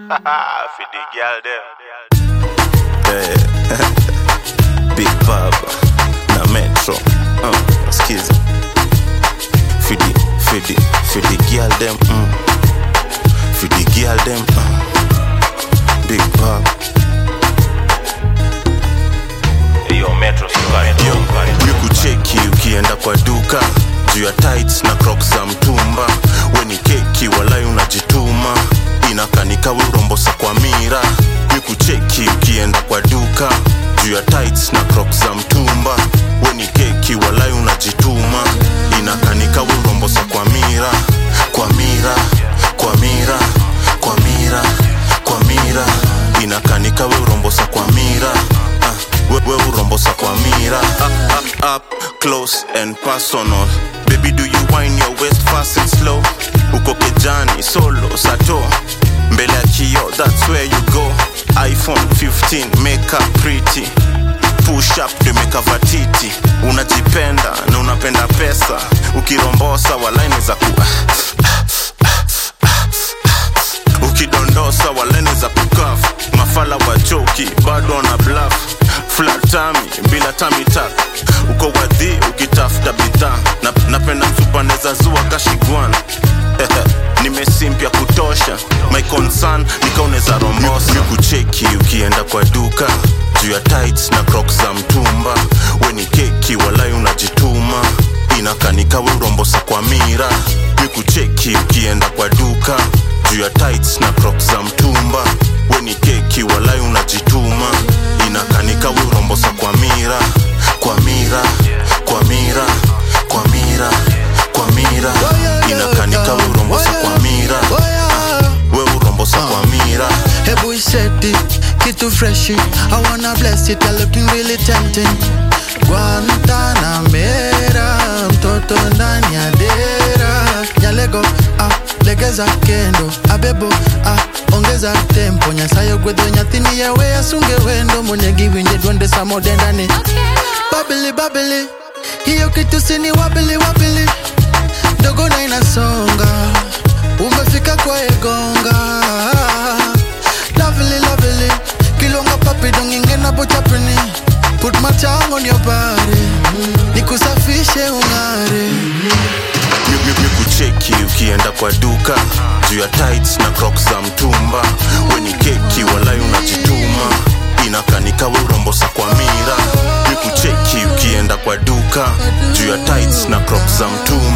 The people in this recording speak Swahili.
For the girl them. Eh, Big Baba na Metro uh, skiza fidi fidi fidi girl them mm. fidi girl them uh. Big Baba Yo, Metro Sukari. yo nikucheki ukienda kwa duka juu ya tights na crocs za mtumba weni keki walai unajituma inakanika urombosa kwa mira nikucheki ukienda kwa duka juu ya tights na crocs za mtumba weni keki walai unajituma inakanika urombosa kwa mira kwa mira kwa mira kwa mira kwa mira inakanika we urombosa kwa mira uh, we, we urombosa kwa mira up, up, up, close and personal baby do you wine your waist fast and slow uko kejani solo sato mbele ya kio that's where you go iphone 15 makeup pretty push up ndio imekava titi unajipenda na unapenda pesa ukirombosa walaini za ku ukidondosa walene za kukaf mafala wachoki bado wana blaf flatami bila tamitak uko wadhi ukitafuta bidhaa na, napenda msupaneza zua kashigwan nimesimpya kutosha my concern nikauneza rombosa kucheki ukienda kwa duka juu ya tights na crocs za mtumba weni keki walai unajituma inakanika we urombosa kwa mira nikucheki ukienda kwa duka juu ya tights na crocs za mtumba weni keki walai unajituma inakanika we urombosa kwa mira kwa mira kwa mira kwa mira kwa mira inakanika we urombosa kwa mira we urombosa kwa mira Hebu iseti kitu freshi I wanna bless it, you're looking really tempting Guantanamera, mtoto ndani ya dera Nyalego, ah, legeza kendo Abebo, ah, ongeza tempo Nyasayo gwedho nyathini yawe asunge wendo Mwenye giwinje duonde samode ndani Babili, babili, hiyo kitu sini wabili, wabili Dogo na inasonga Umefika kwa egonga Lovely, lovely Kilonga papi donginge na bochapini Put my tongue on your body Nikusafishe ungare nikucheki ukienda kwa duka juu ya tights na crocs za mtumba weni keki walai unajituma inakanika we urombosa kwa mira nikucheki ukienda kwa duka juu ya tights na crocs za mtumba